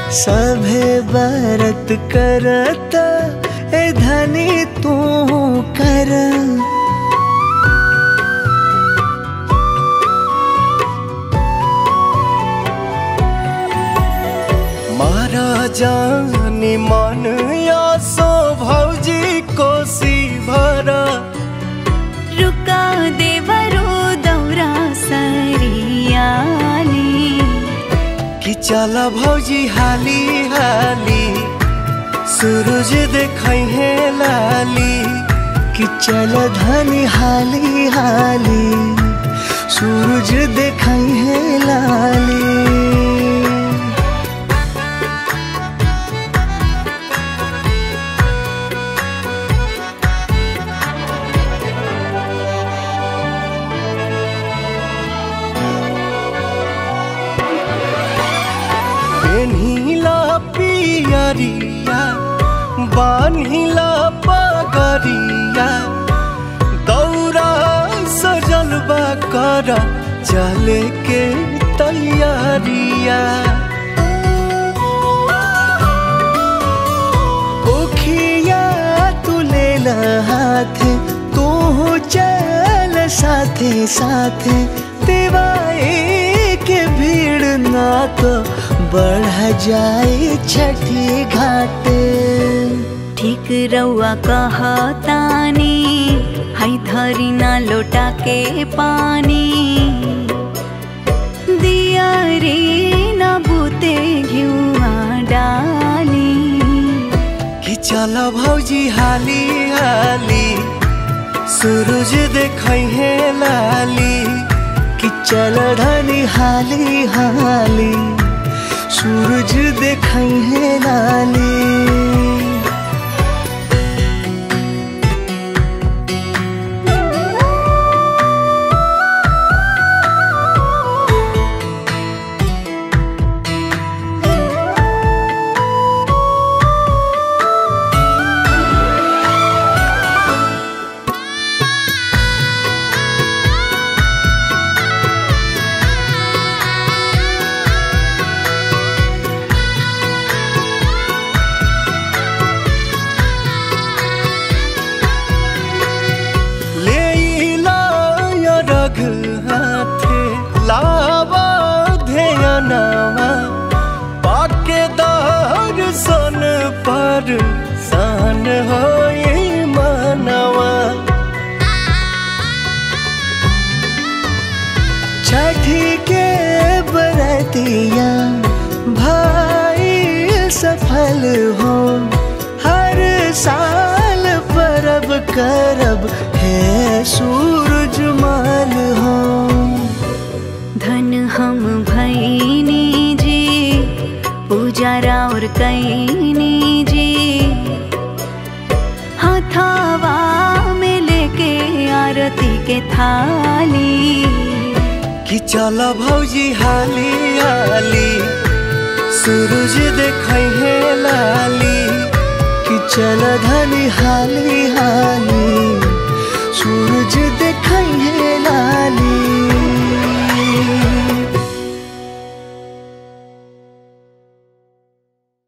सभे बरत करत ए धनी तू कर मारा जानी मन या सो भौजी कोसी भरा रुका देवरो दौरा सरियाली कि चल भौजी हाली हाली सूरज देखै है लाली कि चल धनी हाली हाली सूरज देखै है लाली पेन्हिला पियरिया बान्हिला पगरिया दौरा सजल बा कर चले के तैयारिया ओखिया तू ले हाथ तू चल साथे साथे दिवाई के भीड़ ना तो बढ़ जाए छठी घाट ठीक रउआ कहतानी है धरी ना लोटा के पानी दिया रे ना बूते घिउआ डाली कि चल भौजी हाली हाली सूरज देखै है लाली कि चल धनी हाली हाली सूरज देखै है लाली लेइला या रघ हाथे लावा ध्यानवा पाके दर्शन पर सान होए मनवा छठी के बरतिया भाई सफल हो हर साल परब करब है सूरज माल हो धन हम भैनी जी पूजारा और कैनी जी हथावा में लेके आरती के थाली कि चल भौजी हाली हाली सूरज देखै है लाली कि चल धनी हाली हाली सूरज